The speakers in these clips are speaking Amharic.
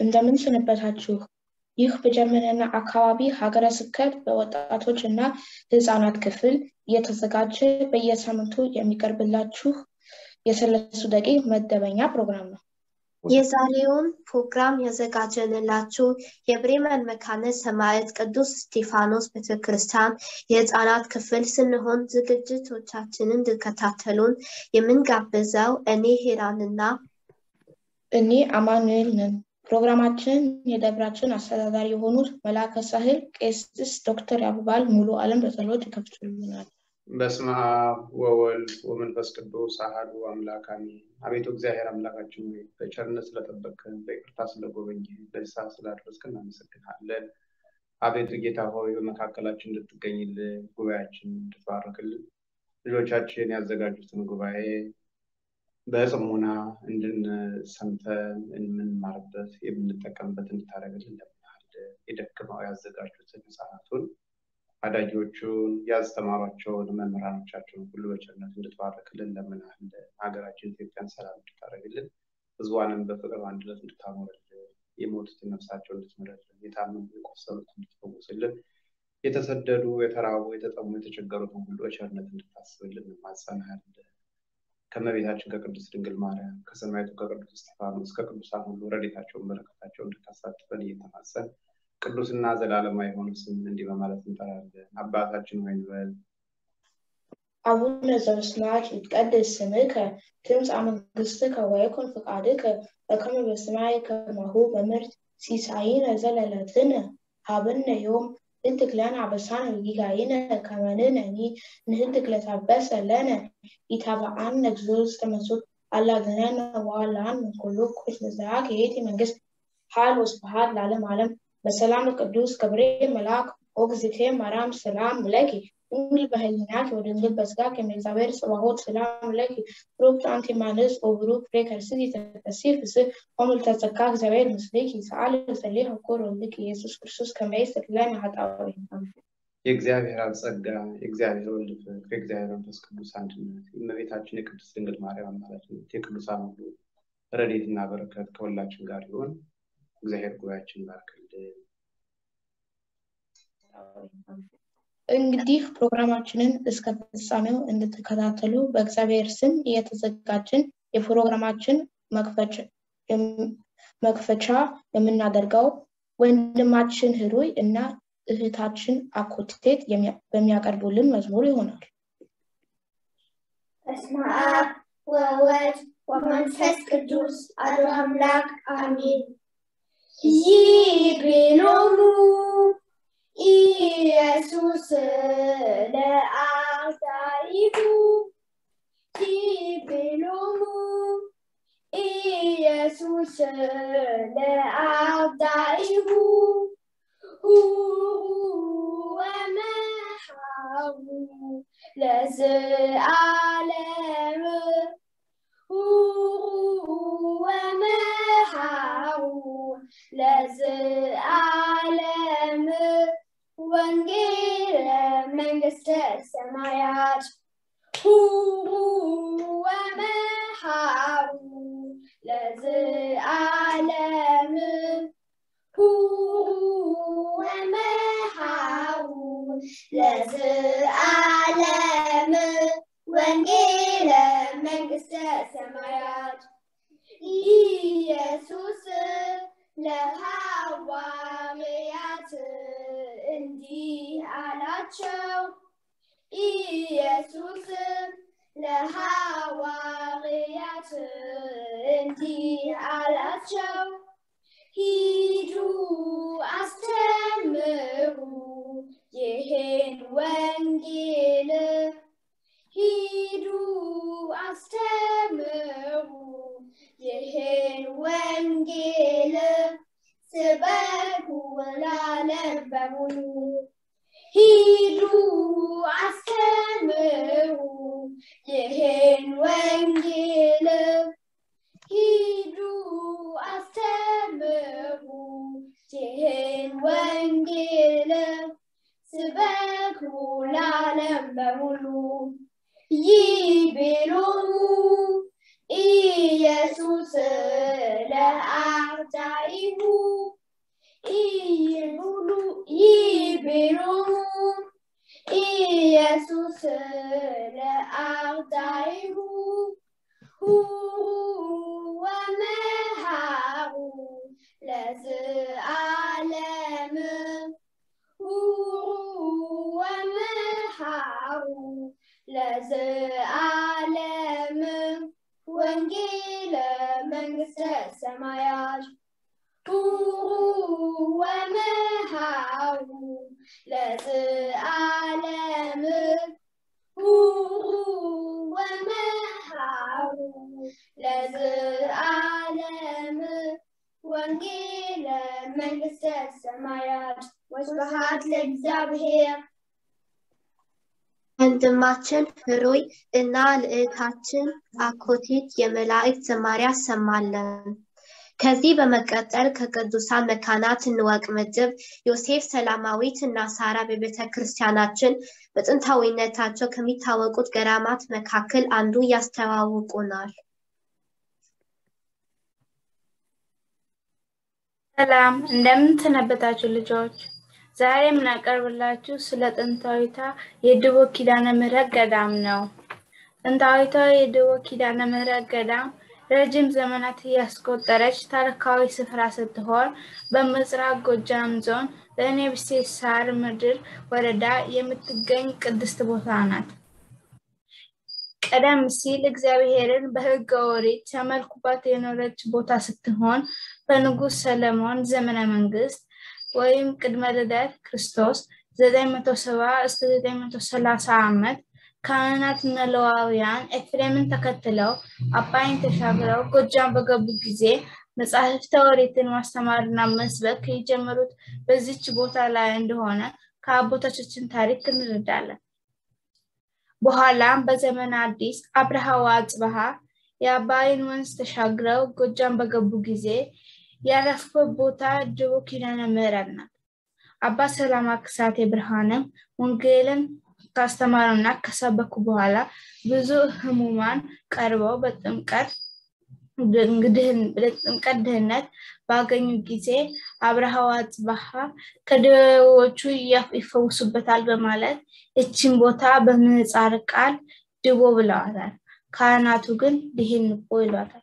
እንደምን ሰነበታችሁ? ይህ በጀርመንና አካባቢ ሀገረ ስብከት በወጣቶች እና ህፃናት ክፍል እየተዘጋጀ በየሳምንቱ የሚቀርብላችሁ የሰለሱ ደቂቅ መደበኛ ፕሮግራም ነው። የዛሬውን ፕሮግራም ያዘጋጀንላችሁ የብሬመን መካነ ሰማዕት ቅዱስ እስጢፋኖስ ቤተክርስቲያን የህፃናት ክፍል ስንሆን ዝግጅቶቻችንን እንድከታተሉን የምንጋብዘው እኔ ሄራንና እኔ አማኑኤል ነን። ፕሮግራማችንን የደብራችን አስተዳዳሪ የሆኑት መላከ ሳህል ቄስ ዶክተር ያብባል ሙሉ አለም በጸሎት ይከፍቱልናል። በስመ አብ ወወልድ ወመንፈስ ቅዱስ አሐዱ አምላክ አሜን። አቤቱ እግዚአብሔር አምላካችን ሆይ በቸርነት ስለጠበቅን በይቅርታ ስለጎበኘን በዚህ ሰዓት ስላደረስክን እናመሰግናለን። አቤቱ ጌታ ሆይ በመካከላችን እንድትገኝልን ጉባኤያችን እንድትባርክልን ልጆቻችን ያዘጋጁትን ጉባኤ በጽሙና እንድንሰምተን የምንማርበት የምንጠቀምበት እንድታደርግልን እንለምናለን። የደክመው ያዘጋጁትን ህፃናቱን አዳጊዎቹን ያስተማሯቸውን መምህራኖቻቸውን ሁሉ በቸርነት እንድትባርክልን እንለምናለን። ሀገራችን ኢትዮጵያን ሰላም እንድታደርግልን ህዝቧንም በፍቅር አንድነት እንድታኖርልን የሞቱትን ነፍሳቸው እንድትምርልን የታመሙ የቆሰሉት እንድትፈውስልን የተሰደዱ የተራቡ የተጠሙ የተቸገሩትን ሁሉ በቸርነት እንድታስብልን እንማጸናለን። ከመቤታችን ከቅድስት ድንግል ማርያም ከሰማዕቱ ከቅዱስ እስጢፋኖስ ከቅዱሳን ሁሉ ረድኤታቸውን በረከታቸውን እንድታሳትፈን እየተማጸን ቅዱስና ዘላለማዊ የሆነ ስም እንዲህ በማለት እንጠራለን። አባታችን ሆይ እንበል። አቡነ ዘበሰማያት ይትቀደስ ስምከ ትምጻእ መንግሥትከ ወይኩን ፈቃድከ በከመ በሰማይ ከማሁ በምድር ሲሳይነ ዘለለትነ ሀበነ ዮም ንህድግ ለነ አበሳነ ወጌጋየነ ከመ ንሕነኒ ንህድግ ለዘአበሰ ለነ ኢታብአነ እግዚኦ ውስተ መንሱት አላግነነ ወኃላን ኩሉ ኩሽ ለዘያከ የእቲ መንግስት ኃይል ወስብሐት ለዓለመ ዓለም በሰላም ቅዱስ ገብርኤል መልአክ ኦግዝቴ ማርያም ሰላም ለኪ ድንግል በህሊናኪ ወድንግል በስጋኪ እግዚአብሔር ጽባሆት ሰላም ለኪ ብሩክት አንቲ እማንስት ወብሩክ ፍሬ ከርስኪ ተፈሥሒ ፍስሕ ወምልዕተ ጸጋ እግዚአብሔር ምስሌኪ ሰአሊ ወሰሊ ሀኮር ወልድኪ ኢየሱስ ክርስቶስ ከመ ይስጥር ለነ ኃጣውኢነ የእግዚአብሔር አብ ጸጋ የእግዚአብሔር ወልድ ፍቅር የእግዚአብሔር መንፈስ ቅዱስ አንድነት የእመቤታችን የቅድስት ድንግል ማርያም አማላጅነት የቅዱሳን ሁሉ ረድኤትና በረከት ከሁላችን ጋር ይሁን። እግዚአብሔር ጉባኤያችን ይባርክልን። እንግዲህ ፕሮግራማችንን እስከ ፍጻሜው እንድትከታተሉ በእግዚአብሔር ስም እየተዘጋጅን የፕሮግራማችን መክፈቻ የምናደርገው ወንድማችን ህሩይ እና እህታችን አኮቴት በሚያቀርቡልን መዝሙር ይሆናል። በስመ አብ ወወልድ ወመንፈስ ቅዱስ አሐዱ አምላክ አሜን። ይቤሎሙ ኢየሱስ ለአርዳኢሁ ይቤሎሙ ኢየሱስ ለአርዳኢሁ ወመሃሩ ለዘአለም ወመሃሩ ለዘአለም ወንጌል መንግስተ ሰማያት ሁሩ ወመሃሩ ለዘአለም ሁሩ ወመሃሩ ለዘአለም ወንጌል መንግስተ ሰማያት ኢየሱስ ለሐዋርያት እንዲህ አላቸው። ኢየሱስ ለሐዋርያት እንዲህ አላቸው። ሂዱ አስተምሩ ይህን ወንጌል ሂዱ አስተምሩ ይህን ወንጌል ስበኩ ለዓለም በሙሉ ሂዱ አስተምሩ ይህን ወንጌል ሂዱ አስተምሩ ይህን ወንጌል ስበኩ ለዓለም በሙሉ ይቤሎሙ ኢየሱስ ለአርዳኢሁ ይብሉ ይብሉሙ ኢየሱስ ለአርዳኢሁ ሁሩ ወመሃሩ ለዘዓለም ሁሩ ወመሃሩ ለዘዓለም ወንጌለ መንግስተ ሰማያት ሁሩ ወመሃሩ ለዘዓለም ሁሩ ወመሃሩ ለዘዓለም ወንጌለ መንግስተ ሰማያት ወስብሐት ለእግዚአብሔር። ወንድማችን ፍሩይ እና ልዕልታችን አኮቲት የመላእክት ዝማሬ አሰማለን። ከዚህ በመቀጠል ከቅዱሳን መካናት እንወቅ ምድብ ዮሴፍ ሰላማዊት እና ሳራ በቤተ ክርስቲያናችን በጥንታዊነታቸው ከሚታወቁት ገዳማት መካከል አንዱ ያስተዋውቁናል። ሰላም እንደምን ሰነበታችሁ ልጆች? ዛሬ የምናቀርብላችሁ ስለ ጥንታዊቷ የድቦ ኪዳነ ምሕረት ገዳም ነው። ጥንታዊቷ የድቦ ኪዳነ ምሕረት ገዳም ረጅም ዘመናት ያስቆጠረች ታሪካዊ ስፍራ ስትሆን በምስራቅ ጎጃም ዞን በእኔብሴ ሳር ምድር ወረዳ የምትገኝ ቅድስት ቦታ ናት። ቀደም ሲል እግዚአብሔርን በሕገ ኦሪት ሲያመልኩባት የኖረች ቦታ ስትሆን በንጉሥ ሰለሞን ዘመነ መንግስት ወይም ቅድመ ልደት ክርስቶስ 970 እስከ 930 ዓመት ካህናት እና ሌዋውያን ኤፍሬምን ተከትለው አባይን ተሻግረው ጎጃም በገቡ ጊዜ መጻሕፍተ ኦሪትን ማስተማርና መስበክ የጀመሩት በዚች ቦታ ላይ እንደሆነ ከአባቶቻችን ታሪክ እንረዳለን። በኋላም በዘመነ አዲስ አብርሃ ወአጽብሃ የአባይን ወንዝ ተሻግረው ጎጃም በገቡ ጊዜ ያረፉበት ቦታ ድቦ ኪዳነ ምሕረት ናት። አባ ሰላማ ክሳቴ ብርሃንም ወንጌልን ካስተማሩና ከሰበኩ በኋላ ብዙ ህሙማን ቀርበው በጥምቀት ጥምቀት ድህነት ባገኙ ጊዜ አብርሃ ወአጽብሃ ከደዌዎቹ ይፈውሱበታል በማለት እችን ቦታ በምህጻረ ቃል ድቦ ብለዋታል። ካህናቱ ግን ድሂንቆ ይሏታል።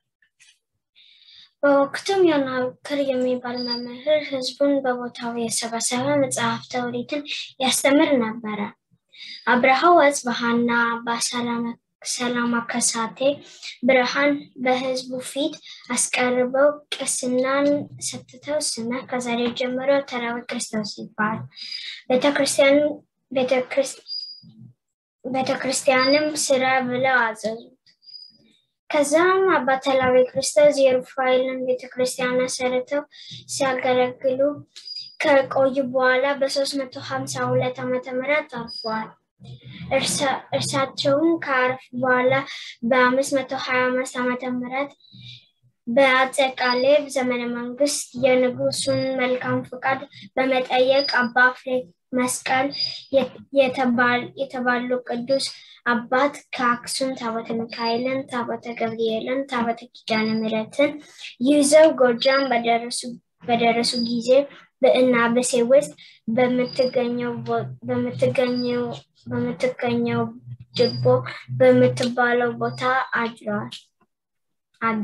በወቅቱም ዮናክር የሚባል መምህር ህዝቡን በቦታው የሰበሰበ መጽሐፍተ ኦሪትን ያስተምር ነበረ። አብርሃ ወአጽብሃና አባ ሰላማ ከሳቴ ብርሃን በህዝቡ ፊት አስቀርበው ቅስናን ሰጥተው ስመ ከዛሬ ጀምሮ ተራዊ ክርስቶስ ይባል ቤተክርስቲያንም ስራ ብለው አዘዙት። ከዛም አባ ተላዊ ክርስቶስ የሩፋኤልን ቤተክርስቲያን ሰርተው ሲያገለግሉ ከቆዩ በኋላ በ352 ዓመተ ምህረት አርፈዋል። እርሳቸውም ከአረፉ በኋላ በ525 ዓመተ ምህረት በአፄ ካሌብ ዘመነ መንግስት የንጉሱን መልካም ፍቃድ በመጠየቅ አባ ፍሬ መስቀል የተባሉ ቅዱስ አባት ከአክሱም ታቦተ ሚካኤልን፣ ታቦተ ገብርኤልን፣ ታቦተ ኪዳነ ምሕረትን ይዘው ጎጃም በደረሱ ጊዜ በእናበሴ ውስጥ በምትገኘው ድቦ በምትባለው ቦታ አድረዋል አለ።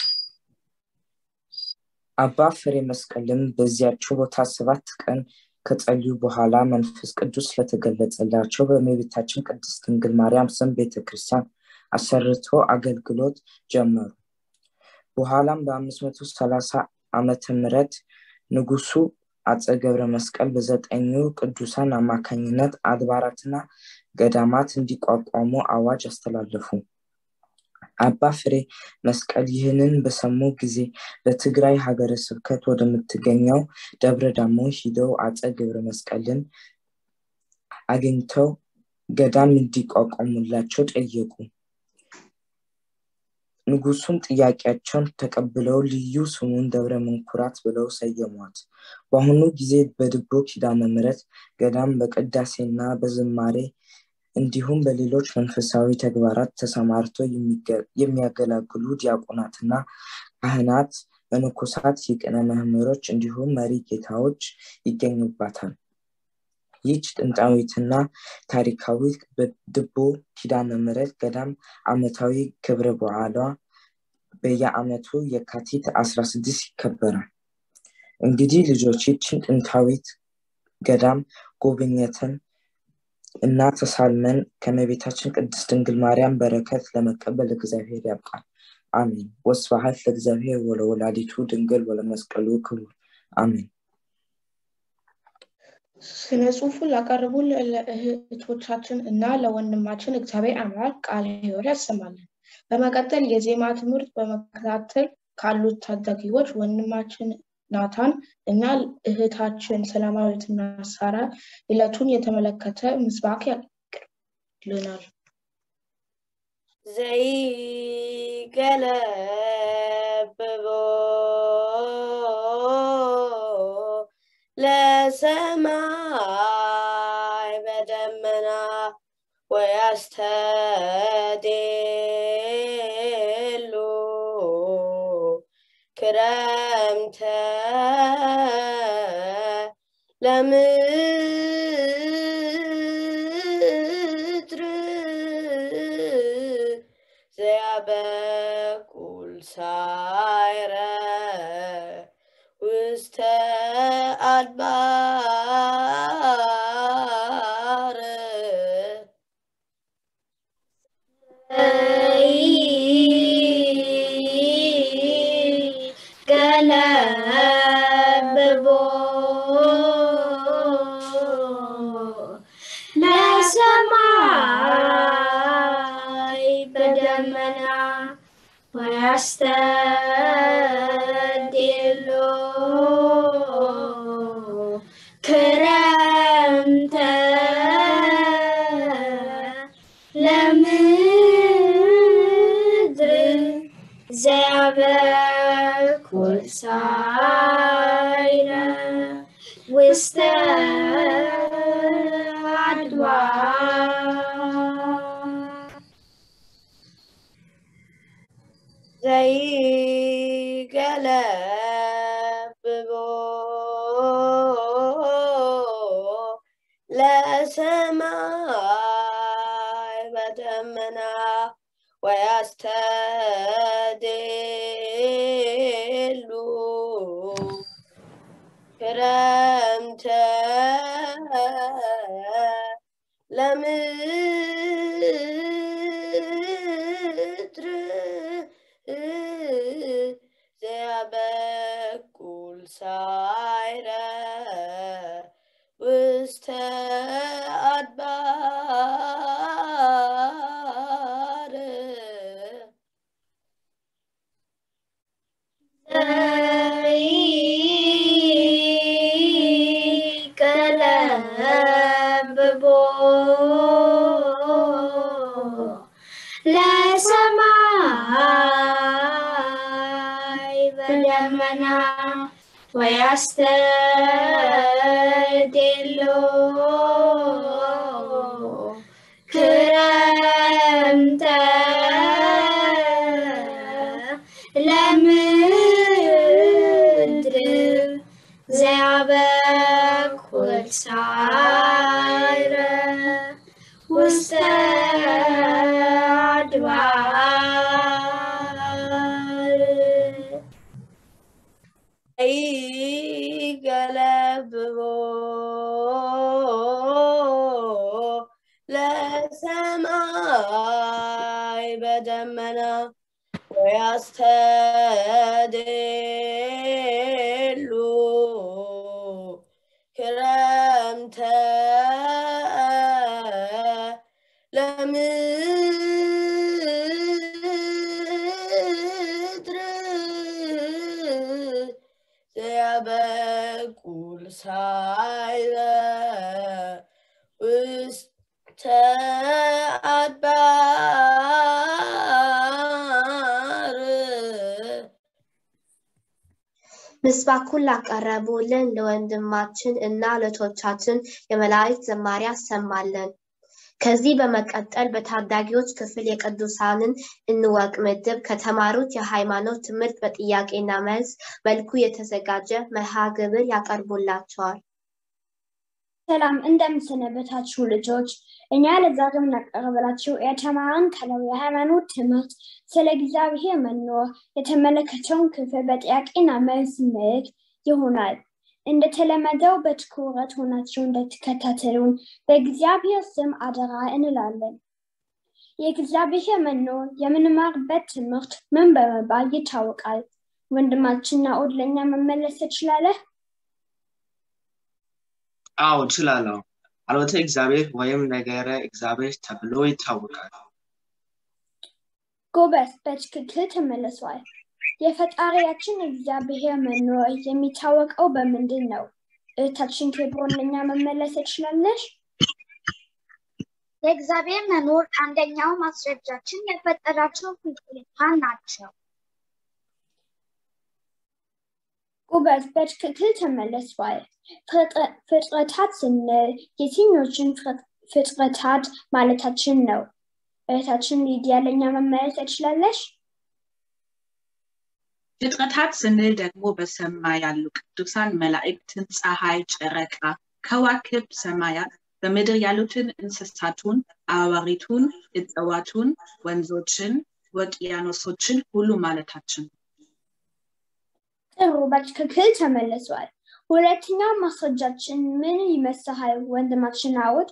አባ ፍሬ መስቀልም በዚያችው ቦታ ሰባት ቀን ከጸልዩ በኋላ መንፈስ ቅዱስ ስለተገለጸላቸው በእመቤታችን ቅድስት ድንግል ማርያም ስም ቤተክርስቲያን አሰርቶ አገልግሎት ጀመሩ። በኋላም በ530 ዓመተ ምህረት ንጉሱ አፄ ገብረ መስቀል በዘጠኙ ቅዱሳን አማካኝነት አድባራትና ገዳማት እንዲቋቋሙ አዋጅ አስተላለፉ። አባ ፍሬ መስቀል ይህንን በሰሙ ጊዜ በትግራይ ሀገረ ስብከት ወደምትገኘው ደብረ ዳሞ ሂደው አፄ ገብረ መስቀልን አግኝተው ገዳም እንዲቋቋሙላቸው ጠየቁ። ንጉሱም ጥያቄያቸውን ተቀብለው ልዩ ስሙን ደብረ መንኩራት ብለው ሰየሟት። በአሁኑ ጊዜ በድቦ ኪዳነ ምሕረት ገዳም በቅዳሴና በዝማሬ እንዲሁም በሌሎች መንፈሳዊ ተግባራት ተሰማርቶ የሚያገለግሉ ዲያቆናትና ካህናት፣ መነኮሳት፣ የቅኔ መምህሮች እንዲሁም መሪ ጌታዎች ይገኙባታል። ይህች ጥንታዊትና ታሪካዊ ድቦ ኪዳነ ምሕረት ገዳም ዓመታዊ ክብረ በዓሏ በየዓመቱ የካቲት 16 ይከበራል። እንግዲህ ልጆች ይችን ጥንታዊት ገዳም ጎብኝተን እና ተሳልመን ከመቤታችን ቅድስት ድንግል ማርያም በረከት ለመቀበል እግዚአብሔር ያብቃል። አሜን። ወስብሐት ለእግዚአብሔር ወለወላዲቱ ድንግል ወለመስቀሉ ክቡር አሜን። ስነ ጽሑፉን ላቀረቡ ለእህቶቻችን እና ለወንድማችን እግዚአብሔር አምላክ ቃለ ሕይወት ያሰማልን። በመቀጠል የዜማ ትምህርት በመከታተል ካሉት ታዳጊዎች ወንድማችን ናታን እና እህታችን ሰላማዊትና ሳራ ዕለቱን የተመለከተ ምስባክ ያቀርብልናል። ዘይገለብቦ ለሰማይ በደመና ወያስተዴሉ ክረምተ ለምድር ዘያበቁል ሳይረ ውስተ አድባር ገለብቦ ለሰማይ በደመና ወያስተድሎ ክረምተ ለምድር ዘያበኩል ሳይረ ውስተ አድባር ዘይገለብቦ ለሰማይ በደመና ወያስተድሉ ክረምተ ለምድር ዘያበቁል ሳይረ ውስተ አድባር ቀለብቦ ለሰማይ በደመና ወያስተድሎ ክረምተ ለምድር ዘያበኩል ሳይረ ውስተ አድባር ይገለብቦ ለሰማይ በደመና ወያስተድሉ ክረምተ ለምድር ዘያበቁል ሳይረ ውስተ አድባር ምስባኩን ላቀረቡልን ለወንድማችን እና ለቶቻችን የመላእክት ዘማሪ ያሰማልን። ከዚህ በመቀጠል በታዳጊዎች ክፍል የቅዱሳንን እንወቅ ምድብ ከተማሩት የሃይማኖት ትምህርት በጥያቄና መልስ መልኩ የተዘጋጀ መርሃ ግብር ያቀርቡላቸዋል። ሰላም እንደምሰነበታችሁ ልጆች። እኛ ለዛሬ የምናቀርብላችሁ የተማርን ካለው የሃይማኖት ትምህርት ስለ እግዚአብሔር መኖር የተመለከተውን ክፍል በጥያቄና መልስ መልክ ይሆናል። እንደተለመደው በትኩረት ሆናችሁ እንድትከታተሉን በእግዚአብሔር ስም አደራ እንላለን። የእግዚአብሔር መኖር የምንማርበት ትምህርት ምን በመባል ይታወቃል? ወንድማችን ናኦድ ለእኛ መመለስ ትችላለህ? አዎ እችላለሁ። ቃሎተ እግዚአብሔር ወይም ነገረ እግዚአብሔር ተብሎ ይታወቃል። ጎበዝ፣ በትክክል ተመልሷል። የፈጣሪያችን እግዚአብሔር መኖር የሚታወቀው በምንድን ነው? እህታችን ኬብሮን ለእኛ መመለስ ትችላለሽ? የእግዚአብሔር መኖር አንደኛው ማስረጃችን የፈጠራቸው ፍጡራን ናቸው። ጎበዝ፣ በትክክል ተመልሷል። ፍጥረታት ስንል የትኞችን ፍጥረታት ማለታችን ነው? እህታችን ሊዲያ ለእኛ መመለስ ትችላለሽ? ፍጥረታት ስንል ደግሞ በሰማይ ያሉ ቅዱሳን መላእክትን፣ ፀሐይ፣ ጨረቃ፣ ከዋክብት፣ ሰማያት፣ በምድር ያሉትን እንስሳቱን፣ አዋሪቱን፣ እጽዋቱን፣ ወንዞችን፣ ውቅያኖሶችን ሁሉ ማለታችን ነው። ጥሩ፣ በትክክል ተመልሷል። ሁለተኛው ማስረጃችን ምን ይመስልሃል ወንድማችን አውድ?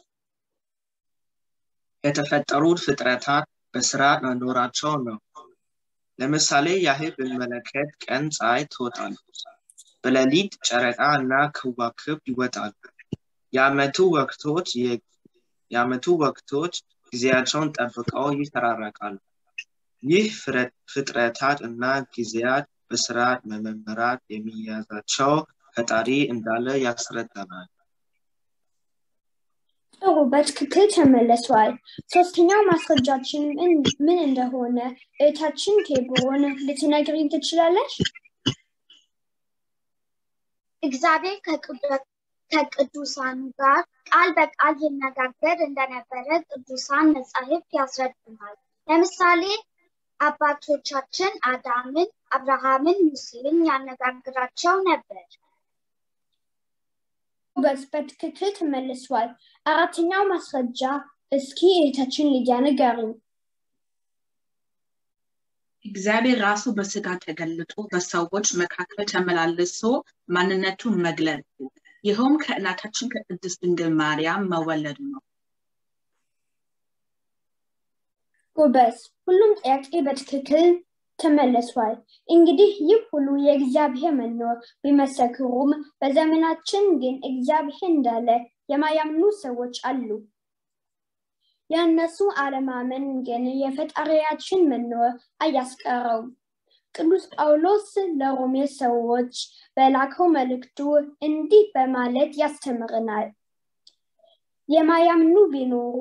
የተፈጠሩት ፍጥረታት በስራ መኖራቸው ነው። ለምሳሌ ያህል ብንመለከት ቀን ፀሐይ ትወጣለች፣ በሌሊት ጨረቃ እና ከዋክብት ይወጣሉ። የዓመቱ ወቅቶች የዓመቱ ወቅቶች ጊዜያቸውን ጠብቀው ይፈራረቃሉ። ይህ ፍጥረታት እና ጊዜያት በስርዓት መመራት የሚያዛቸው ፈጣሪ እንዳለ ያስረዳናል። ጥሩ፣ በትክክል ተመልሷል። ሶስተኛው ማስረጃችን ምን እንደሆነ እህታችን ኬብሮን ልትነግሪኝ ትችላለሽ? እግዚአብሔር ከቅዱሳኑ ጋር ቃል በቃል ይነጋገር እንደነበረ ቅዱሳን መጻሕፍት ያስረዱናል። ለምሳሌ አባቶቻችን አዳምን፣ አብርሃምን፣ ሙሴን ያነጋግራቸው ነበር። ጎበዝ፣ በትክክል ተመልሷል። አራተኛው ማስረጃ እስኪ እህታችን ሊዲያ ንገሪኝ። እግዚአብሔር ራሱ በስጋ ተገልጦ በሰዎች መካከል ተመላልሶ ማንነቱን መግለጥ ይኸውም ከእናታችን ከቅድስት ድንግል ማርያም መወለዱ ነው። ጎበዝ፣ ሁሉም ጥያቄ በትክክል ተመልሷል። እንግዲህ ይህ ሁሉ የእግዚአብሔር መኖር ቢመሰክሩም በዘመናችን ግን እግዚአብሔር እንዳለ የማያምኑ ሰዎች አሉ። የእነሱ አለማመን ግን የፈጣሪያችን መኖር አያስቀረውም። ቅዱስ ጳውሎስ ለሮሜ ሰዎች በላከው መልእክቱ እንዲህ በማለት ያስተምረናል። የማያምኑ ቢኖሩ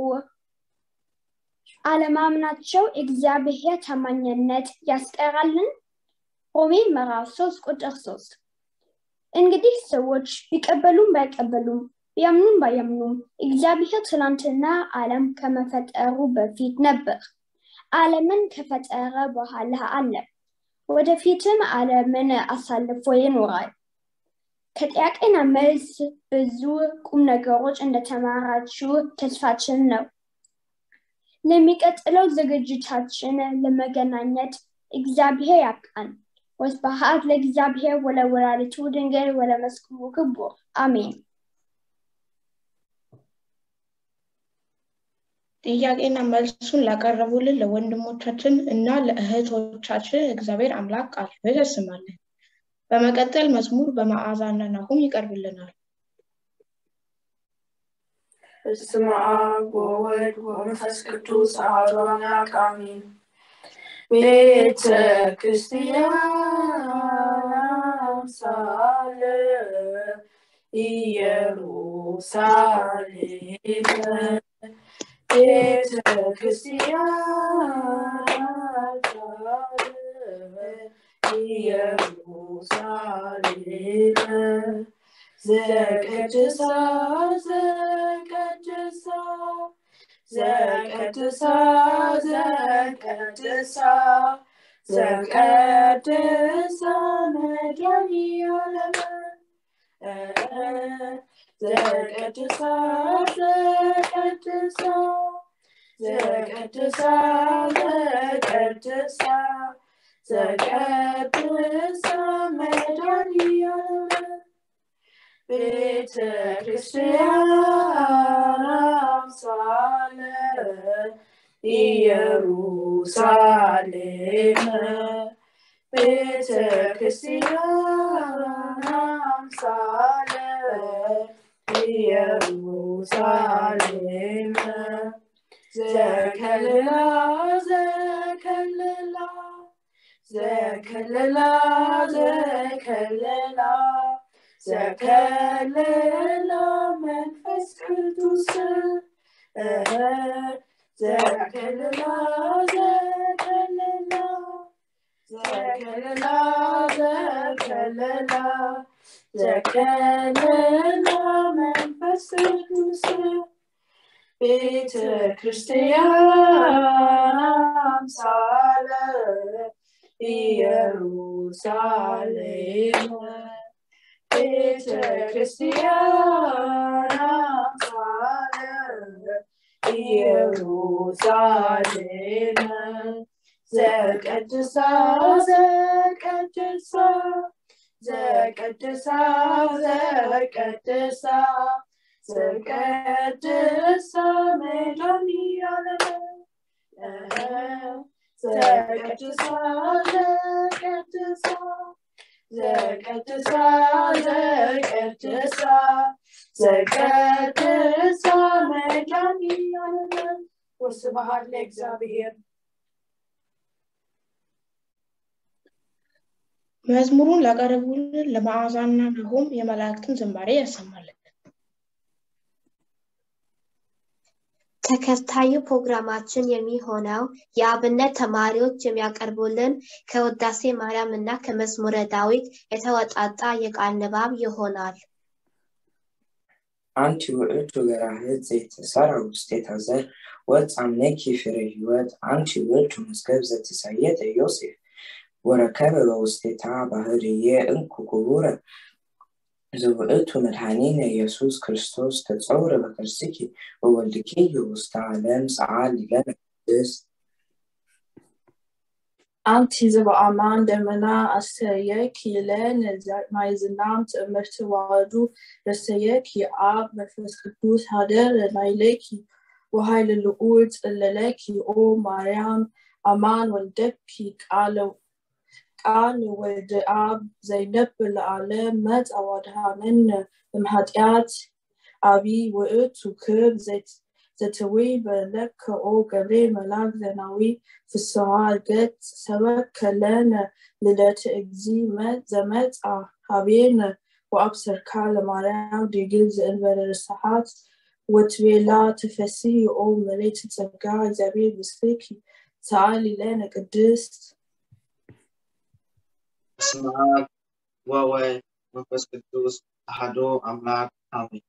አለማምናቸው እግዚአብሔር ታማኝነት ያስቀራልን? ሮሜ ምዕራፍ ሶስት ቁጥር ሶስት እንግዲህ ሰዎች ቢቀበሉም ባይቀበሉም ቢያምኑም ባያምኑም እግዚአብሔር ትናንትና ዓለም ከመፈጠሩ በፊት ነበር። ዓለምን ከፈጠረ በኋላ አለ። ወደፊትም ዓለምን አሳልፎ ይኖራል። ከጥያቄና መልስ ብዙ ቁም ነገሮች እንደተማራችሁ ተስፋችን ነው። ለሚቀጥለው ዝግጅታችን ለመገናኘት እግዚአብሔር ያብቃን። ወስብሐት ለእግዚአብሔር ወለወላዲቱ ድንግል ወለመስቀሉ ክቡር አሜን። ጥያቄና መልሱን ላቀረቡልን ለወንድሞቻችን እና ለእህቶቻችን እግዚአብሔር አምላክ ቃል ሕይወት ያሰማልን። በመቀጠል መዝሙር በመዓዛና ናሁም ይቀርብልናል። በስመ አብ ወወልድ ወመንፈስ ቅዱስ አሐዱ አምላክ አሜን። ቤተ ክርስቲያን ሳለ ኢየሩሳሌም ቤተ ክርስቲያን ሳለ ኢየሩሳሌም ዘቀድሳ ዘቀድሳ ዘቀድሳ ዘቀድሳ ዘቀድሳ መድኃኒዓለም ዘቀድሳ ዘቀድሳ ዘቀድሳ ዘቀድሳ ዘቀድሳ መድኃኒዓለም ቤተ ክርስቲያን አምሳለ ኢየሩሳሌም ቤተ ክርስቲያን አምሳለ ኢየሩሳሌም ዘከልላ ዘከልላ ዘከልላ ዘከልላ ዘከልላ መንፈስ ቅዱስ ዘከልላ ዘከልላ ዘከልላ ዘከልላ ዘከልላ መንፈስ ቅዱስ ቤተ ክርስቲያን አምሳለ ኢየሩሳሌም ቤተ ክርስቲያን አምሳለ ኢየሩሳሌም ዘቀድሳ ዘቀድሳ ዘቀድሳ ዘቀድሳ ዘቀድሳ መድኃኒዓለም ዘቀድሳ ዘቀድሳ ዘቀድሳ ዘቀድሳ ዘቀድሳ መድኃኒዓለም ወስብሐት ለእግዚአብሔር። መዝሙሩን ላቀረቡልን ለመዓዛና ናሆም የመላእክትን ዝማሬ ያሰማልን። ተከታዩ ፕሮግራማችን የሚሆነው የአብነት ተማሪዎች የሚያቀርቡልን ከውዳሴ ማርያም እና ከመዝሙረ ዳዊት የተወጣጣ የቃል ንባብ ይሆናል። አንቲ ውእቱ ገራህት ዘይተሰራ ውስቴታ ዘር ወጻምኔኪ ፍሬ ሕይወት አንቲ ውእቱ መዝገብ ዘትሳየተ ዮሴፍ ወረከበ በውስቴታ ባህርየ እንኩ ክቡረ ዘውእቱ መድኃኒነ ኢየሱስ ክርስቶስ ተጸውረ በከርስኪ ወወልድኪ ውስተ ዓለም ሰዓል ለነ ቅድስት አንቲ ዝበአማን ደመና አስተየኪ ለን ማይ ዝናም ትእምርቲ ዋህዱ ረስተየኪ አብ መንፈስ ቅዱስ ሃደር ናይለኪ ወሃይለ ልዑል ጽለለኪ ኦ ማርያም አማን ወልደኪ ቃለ ቃል ወልደ አብ ዘይነብ ለዓለም መጽአ ወድሃነነ እምኃጢአት አቢይ ውእቱ ክብ ዘትውይ በለከ ኦ ገብርኤል መልአክ ዘናዊ ፍስሐ ገጽ ሰበከ ለነ ልደተ እግዚ ዘመጽአ ሀቤነ ወአብሰርካ ለማርያም ድንግል ዘእንበለ ርስሓት ወትቤላ ተፈሲ ኦ መሬት ጸጋ እግዚአብሔር ምስልኪ ሰአሊ ለነ ቅድስት በስመ አብ ወወልድ መንፈስ ቅዱስ አሐዱ አምላክ አሜን።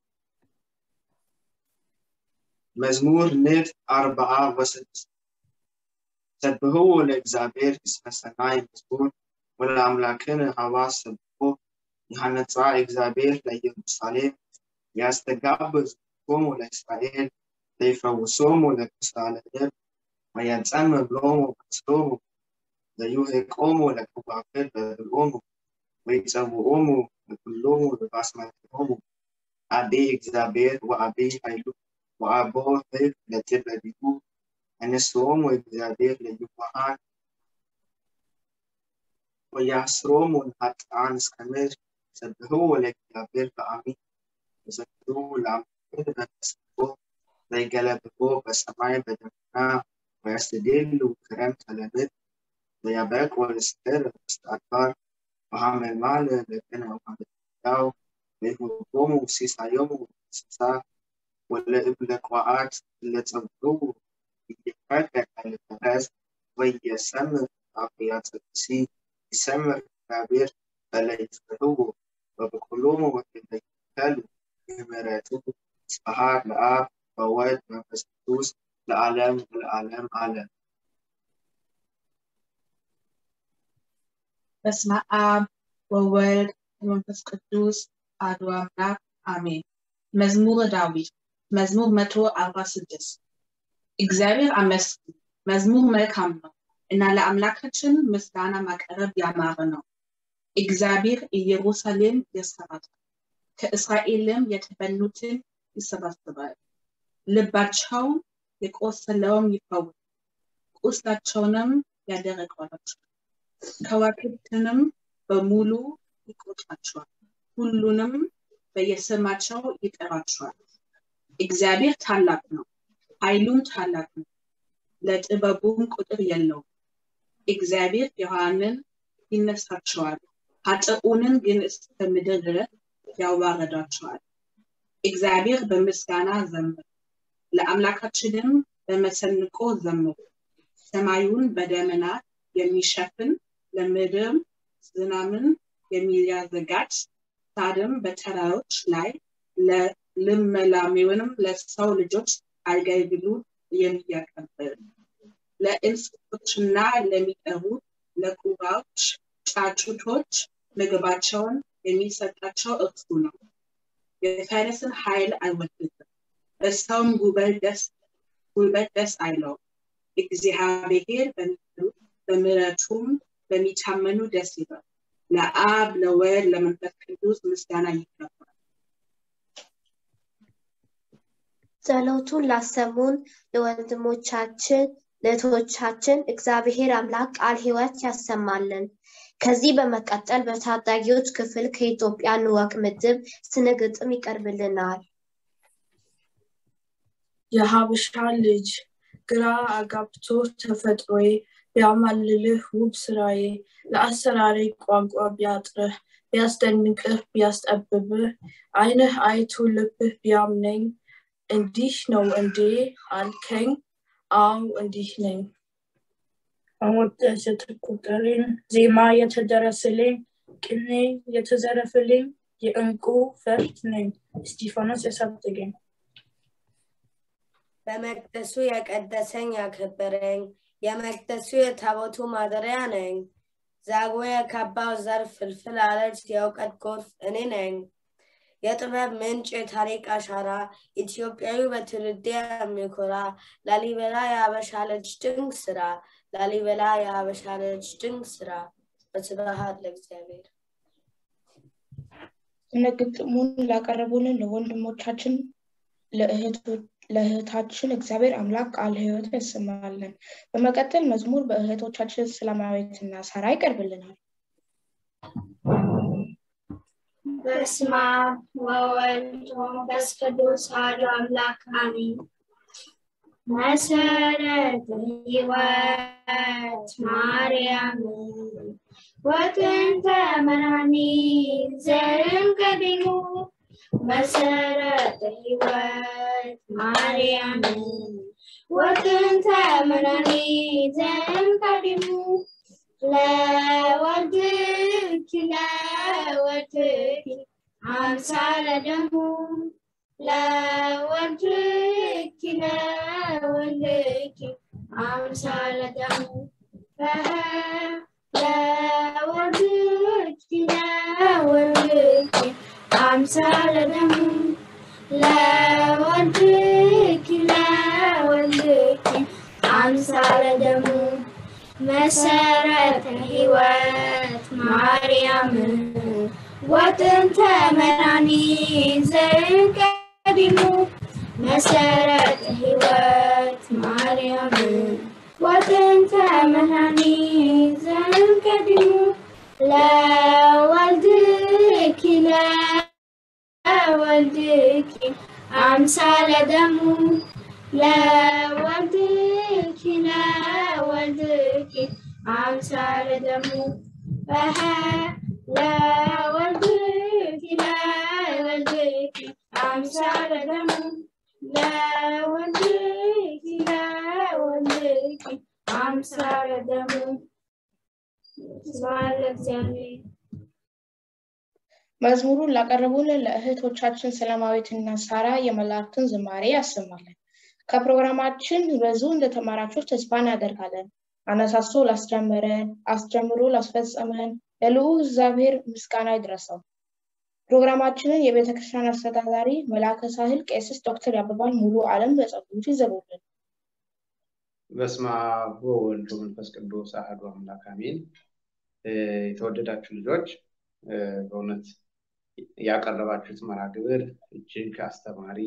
መዝሙር ንፍ አርብዓ ወስድስት ሰብህዎ ለእግዚአብሔር እስመ ሰናይ መዝሙር ወለአምላክን ሀባ ሰብሖ የሐነፃ እግዚአብሔር ለኢየሩሳሌም ያስተጋብ ዝቆሙ ለእስራኤል ዘይፈውሶሙ ለክሳለ ልብ ወያጸም ብሎሙ ከስሎሙ ዘይውህቆሙ ለከዋክብት በብልኦሙ ወይጸውዖሙ ለኩሎሙ በባስማቲሆሙ አቤ እግዚአብሔር ወአቤ ኃይሉ ወአቦ ህግ ለትበቢቱ እነስቶሙ እግዚአብሔር ለይዋሃን ወያስሮሙ ለኃጥኣን እስከ ምድር ሰብህዎ ለእግዚአብሔር በአሚን ወዘክሩ ለአምላክን በመስቦ ዘይገለብቦ በሰማይ በደመና ወያስተድሉ ክረምተ ለምድር ወያበቅ ወለስዕር ውስጥ አድባር ወሐመልማል ለቅነ ወሐመልያው ወይሁቦሙ ሲሳዮሙ እንስሳ ወለእብለ ቋዓት ለጸብሩ እየፈቀቀ ለፈረስ ወየሰምር አፍያ ጽቅሲ ይሰምር እግዚአብሔር በለይትፍህዎ ወበኩሎሙ ወለይተሉ ምህረቱ ስብሐት ለአብ ወወልድ መንፈስ ቅዱስ ለዘላለም አለ። በስመ አብ ወወልድ ወመንፈስ ቅዱስ አሐዱ አምላክ አሜን። መዝሙረ ዳዊት መዝሙር መቶ አርባ ስድስት እግዚአብሔር አመስግን፣ መዝሙር መልካም ነው እና ለአምላካችን ምስጋና ማቅረብ ያማረ ነው። እግዚአብሔር ኢየሩሳሌም ያሰራታል፣ ከእስራኤልም የተበሉትን ይሰበስባል። ልባቸውን የቆሰለውም ይፈውሳል፣ ቁስላቸውንም ያደርቃላቸዋል። ከዋክብትንም በሙሉ ይቆጥራቸዋል፣ ሁሉንም በየስማቸው ይጠራቸዋል። እግዚአብሔር ታላቅ ነው፣ ኃይሉም ታላቅ ነው፣ ለጥበቡም ቁጥር የለውም። እግዚአብሔር የዋሃንን ይነሳቸዋል፣ ኃጥኡንን ግን እስከ ምድር ድረስ ያዋረዳቸዋል። እግዚአብሔር በምስጋና ዘምር፣ ለአምላካችንም በመሰንቆ ዘምሩ። ሰማዩን በደመና የሚሸፍን ለምድርም ዝናምን የሚያዘጋጅ ሳድም በተራሮች ላይ ልምላሜውንም ለሰው ልጆች አገልግሎት የሚያቀብል ለእንስሶችና ለሚጠሩ ለቁራዎች ጫጩቶች ምግባቸውን የሚሰጣቸው እርሱ ነው። የፈረስን ኃይል አይወድድም፣ በሰውም ጉልበት ደስ ጉልበት ደስ አይለውም። እግዚአብሔር በምሕረቱም በሚታመኑ ደስ ይላል። ለአብ ለወልድ ለመንፈስ ቅዱስ ምስጋና ይገባል። ጸሎቱን ላሰሙን ለወንድሞቻችን ለእህቶቻችን እግዚአብሔር አምላክ ቃል ሕይወት ያሰማልን። ከዚህ በመቀጠል በታዳጊዎች ክፍል ከኢትዮጵያ ንወቅ ምድብ ስነ ግጥም ይቀርብልናል። የሀበሻ ልጅ ግራ አጋብቶ ተፈጥሮዬ ቢያማልልህ ውብ ስራዬ ለአሰራሪ ቋንቋ ቢያጥርህ ቢያስደንቅህ ቢያስጠብብህ አይንህ አይቶ ልብህ ቢያምነኝ እንዲህ ነው እንዴ አልከኝ? አዎ እንዲህ ነኝ። በሞገስ የተቆጠረኝ ዜማ የተደረሰልኝ ቅኔ የተዘረፈልኝ የእንቁ ፈርጥ ነኝ። እስጢፋኖስ ያሳደገኝ በመቅደሱ የቀደሰኝ ያከበረኝ የመቅደሱ የታቦቱ ማደሪያ ነኝ። ዛግዌ የካባው ዘር ፍልፍል አለት የእውቀት ጎርፍ እኔ ነኝ። የጥበብ ምንጭ የታሪክ አሻራ ኢትዮጵያዊ በትውልዴ የሚኮራ ላሊበላ የሀበሻ ልጅ ድንቅ ስራ ላሊበላ የሀበሻ ልጅ ድንቅ ስራ በስብሐት ለእግዚአብሔር። ስነ ግጥሙን ላቀረቡልን ለወንድሞቻችን ለእህታችን እግዚአብሔር አምላክ ቃል ሕይወት ያሰማልን። በመቀጠል መዝሙር በእህቶቻችን ሰላማዊትና ሳራ ይቀርብልናል። በስመ አብ ወወልድ ወመንፈስ ቅዱስ አሐዱ አምላክ አሜን። መሰረተ ሕይወት ማርያም ወጥንተ መድኃኒ ዘርም ቀዲሙ መሰረተ ሕይወት ማርያም ወጥንተ መድኃኒ ዘርም ቀዲሙ ለወልድኪ ለወልድኪ አምሳለ ደሙ ለወልድኪ ለወልድኪ አምሳለ ደሙ ለወልድኪ ለወልድኪ አምሳለ ደሙ ለወልድኪ ለወልድኪ አምሳለ ደሙ መሰረተ ሕይወት ማርያም ወጥንተ መድኃኒ ዘቀዲሙ መሰረተ ሕይወት ማርያም ወጥንተ መድኃኒ ዘቀዲሙ ለወልድኪ ለወልድኪ አምሳለ ደሙ ለወልድኪ ለወልድኪ አምሳለ ደሙ ለወልድኪ ለወልድኪ አምሳለ ደሙ ለወልድኪ ለወልድኪ አምሳለ ደሙ ስብሐት ለእግዚአብሔር። መዝሙሩን ላቀረቡልን ለእህቶቻችን ሰላማዊትና ሳራ የመላእክትን ዝማሬ ያሰማልን። ከፕሮግራማችን ብዙ እንደተማራችሁ ተስፋ እናደርጋለን። አነሳሶ ላስጀመረን፣ አስጀምሮ ላስፈጸመን ለልዑል እግዚአብሔር ምስጋና ይድረሰው። ፕሮግራማችንን የቤተ ክርስቲያን አስተዳዳሪ መልአከ ሳህል ቄስስ ዶክተር ያበባል ሙሉ ዓለም በጸሎት ይዘሩልን። በስመ አብ ወወልድ ወመንፈስ ቅዱስ አሐዱ አምላክ አሜን። የተወደዳችሁ ልጆች በእውነት ያቀረባችሁት መርሃ ግብር እጅግ አስተማሪ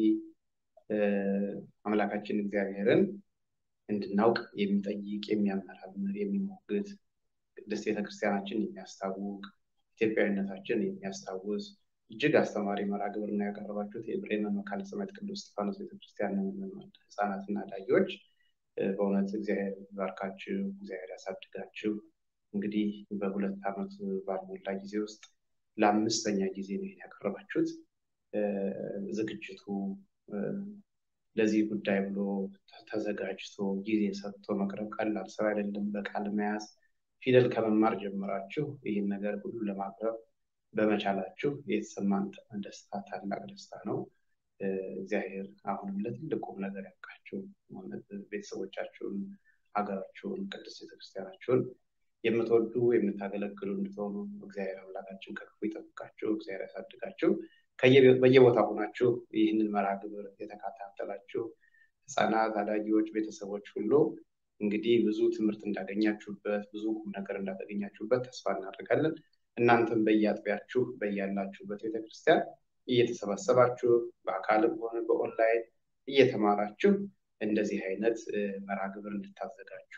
አምላካችን እግዚአብሔርን እንድናውቅ የሚጠይቅ የሚያመራምር የሚሞግት ቅድስት ቤተክርስቲያናችን የሚያስታውቅ ኢትዮጵያዊነታችን የሚያስታውስ እጅግ አስተማሪ መርሃ ግብር ነው ያቀረባችሁት። የብሬመን መካነ ሰማዕት ቅዱስ እስጢፋኖስ ቤተክርስቲያን ህፃናትና ዳጊዎች በእውነት እግዚአብሔር ይባርካችሁ፣ እግዚአብሔር ያሳድጋችሁ። እንግዲህ በሁለት ዓመት ባልሞላ ጊዜ ውስጥ ለአምስተኛ ጊዜ ነው ይሄን ያቀረባችሁት። ዝግጅቱ ለዚህ ጉዳይ ብሎ ተዘጋጅቶ ጊዜ ሰጥቶ መቅረብ ቀላል ስራ አይደለም። በቃል መያዝ ፊደል ከመማር ጀምራችሁ ይህን ነገር ሁሉ ለማቅረብ በመቻላችሁ የተሰማን ደስታ ታላቅ ደስታ ነው። እግዚአብሔር አሁንም ለትልቅ ቁም ነገር ያብቃችሁ። ቤተሰቦቻችሁን፣ ሀገራችሁን፣ ቅድስት ቤተክርስቲያናችሁን የምትወዱ የምታገለግሉ እንድትሆኑ እግዚአብሔር አምላካችን ከክፉ ይጠብቃችሁ፣ እግዚአብሔር ያሳድጋችሁ። በየቦታ ሆናችሁ ይህንን መርሃ ግብር የተከታተላችሁ ህፃናት፣ አዳጊዎች፣ ቤተሰቦች ሁሉ እንግዲህ ብዙ ትምህርት እንዳገኛችሁበት ብዙ ቁም ነገር እንዳገኛችሁበት ተስፋ እናደርጋለን። እናንተም በየአጥቢያችሁ በያላችሁበት ቤተክርስቲያን እየተሰባሰባችሁ በአካልም ሆነ በኦንላይን እየተማራችሁ እንደዚህ አይነት መርሃ ግብር እንድታዘጋጁ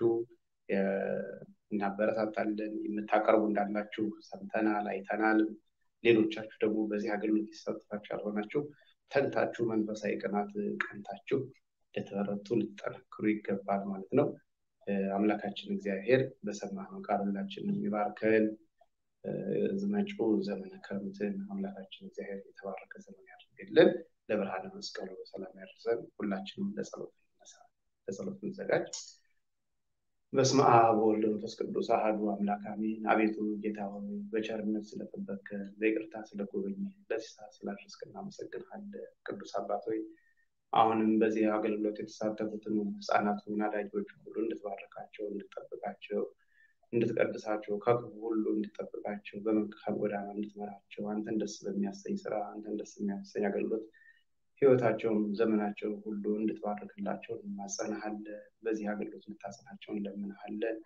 እናበረታታለን። የምታቀርቡ እንዳላችሁ ሰምተናል፣ አይተናል። ሌሎቻችሁ ደግሞ በዚህ አገልግሎት የተሳተፋችሁ ያልሆናችሁ ተግታችሁ መንፈሳዊ ቅናት ቀንታችሁ ልትበረቱ ልትጠነክሩ ይገባል ማለት ነው። አምላካችን እግዚአብሔር በሰማነው ቃል ሁላችንን ይባርከን። መጪው ዘመነ ክረምትን አምላካችን እግዚአብሔር የተባረከ ዘመን ያድርግልን። ለብርሃነ መስቀሉ በሰላም ያደርሰን። ሁላችንም ለጸሎት እንነሳ፣ ለጸሎት እንዘጋጅ። በስመ አብ ወወልድ ወመንፈስ ቅዱስ አሐዱ አምላክ አሜን። አቤቱ ጌታ ሆይ በቸርነት ስለጠበቅከን በይቅርታ ስለጎበኘን ለዚህ ሰዓት ስላደረስከን እናመሰግንሃለን። ቅዱስ አባት ሆይ አሁንም በዚህ አገልግሎት የተሳተፉትን ህፃናቱን አዳጊዎች ሁሉ እንድትባርካቸው፣ እንድትጠብቃቸው፣ እንድትቀድሳቸው፣ ከክፉ ሁሉ እንድትጠብቃቸው፣ በመልካም ጎዳና እንድትመራቸው፣ አንተን ደስ በሚያሰኝ ስራ፣ አንተን ደስ የሚያሰኝ አገልግሎት ህይወታቸውን ዘመናቸውን ሁሉ እንድትባርክላቸው እንማጸናሃለን። በዚህ አገልግሎት እንድታጸናቸው እንለምንሃለን።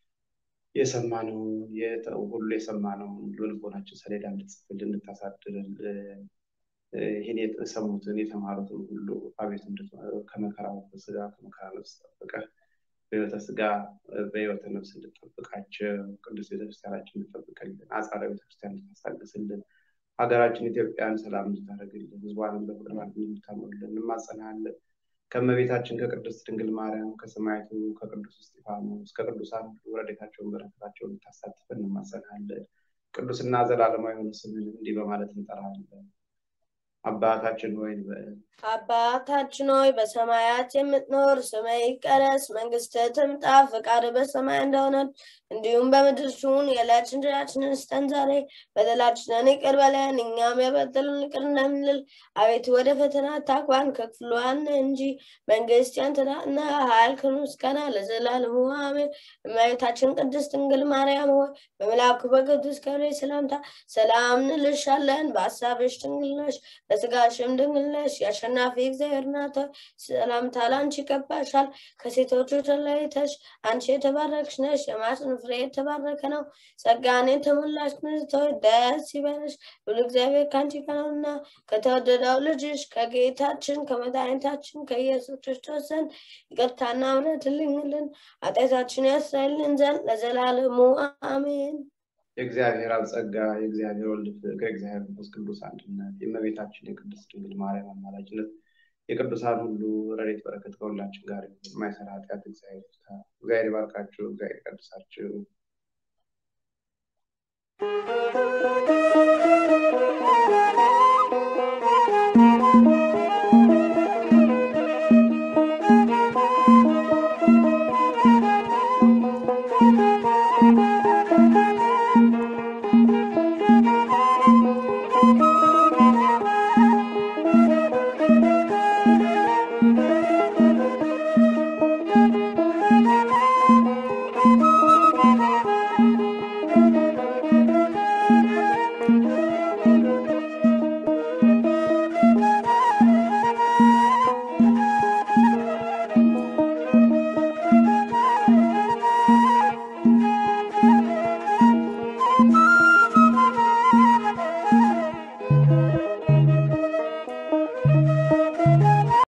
የሰማነውን ሁሉ የሰማነውን ልቦናችን ሰሌዳ እንድትጽፍልን እንድታሳድርልን ይህን የሰሙትን የተማሩትን ሁሉ አቤት ከመከራ ስጋ ከመከራ ነፍስ ጠብቀህ በህይወተ ስጋ በህይወተ ነፍስ እንድጠብቃቸው ቅዱስ ቤተክርስቲያናችን እንድጠብቅልን አጻረ ቤተክርስቲያን እንድታስታግስልን ሀገራችን ኢትዮጵያን ሰላም እንድታደርግልን ህዝቧንም በፍቅር እንድታኖርልን እንማጸናለን። ከእመቤታችን ከቅድስት ድንግል ማርያም ከሰማዕቱ ከቅዱስ እስጢፋኖስ ከቅዱሳን ሁሉ ረድኤታቸውን በረከታቸውን እንድታሳትፈን እንማጸናለን። ቅዱስና ዘላለማዊ የሆነ ስምን እንዲህ በማለት እንጠራለን። አባታችን ሆይ አባታችን ሆይ በሰማያት የምትኖር ስምህ ይቀደስ፣ መንግስትህ ትምጣ፣ ፈቃድህ በሰማይ እንደሆነች እንዲሁም በምድር ትሁን። የዕለት እንጀራችንን ስጠን ዛሬ፣ በደላችንን ይቅር በለን እኛም የበደሉንን ይቅር እንደምንል። አቤቱ ወደ ፈተና አታግባን ከክፉ አድነን እንጂ መንግስት ያንተ ናትና፣ ኃይል፣ ክብር፣ ምስጋና ለዘላለሙ አሜን። እመቤታችን ቅድስት ድንግል ማርያም ሆይ በመልአኩ በቅዱስ ገብርኤል ሰላምታ ሰላም እንልሻለን። በሀሳብሽ ድንግል ነሽ በስጋሽም ድንግል ነሽ። የአሸናፊ እግዚአብሔር ናት ሆይ ሰላምታ ላንቺ ይገባሻል። ከሴቶቹ ተለይተሽ አንቺ የተባረክሽ ነሽ፣ የማኅፀንሽ ፍሬ የተባረከ ነው። ጸጋን የተሞላሽ ንጽሕት ሆይ ደስ ይበልሽ፣ ሁሉ እግዚአብሔር ከአንቺ ጋር ነውና ከተወደደው ልጅሽ ከጌታችን ከመድኃኒታችን ከኢየሱስ ክርስቶስ ዘንድ ይቅርታና ምሕረት ልኝልን ኃጢአታችን ያስራይልን ዘንድ ለዘላለሙ አሜን። የእግዚአብሔር አብ ጸጋ የእግዚአብሔር ወልድ ፍቅር የእግዚአብሔር መንፈስ ቅዱስ አንድነት የእመቤታችን የቅድስት ድንግል ማርያም አማላጅነት የቅዱሳን ሁሉ ረድኤት በረከት ከሁላችን ጋር ይሁን። የማይሰራ ኃጢአት እግዚአብሔር ይፍታ። እግዚአብሔር ይባርካችሁ። እግዚአብሔር ይቀድሳችሁ።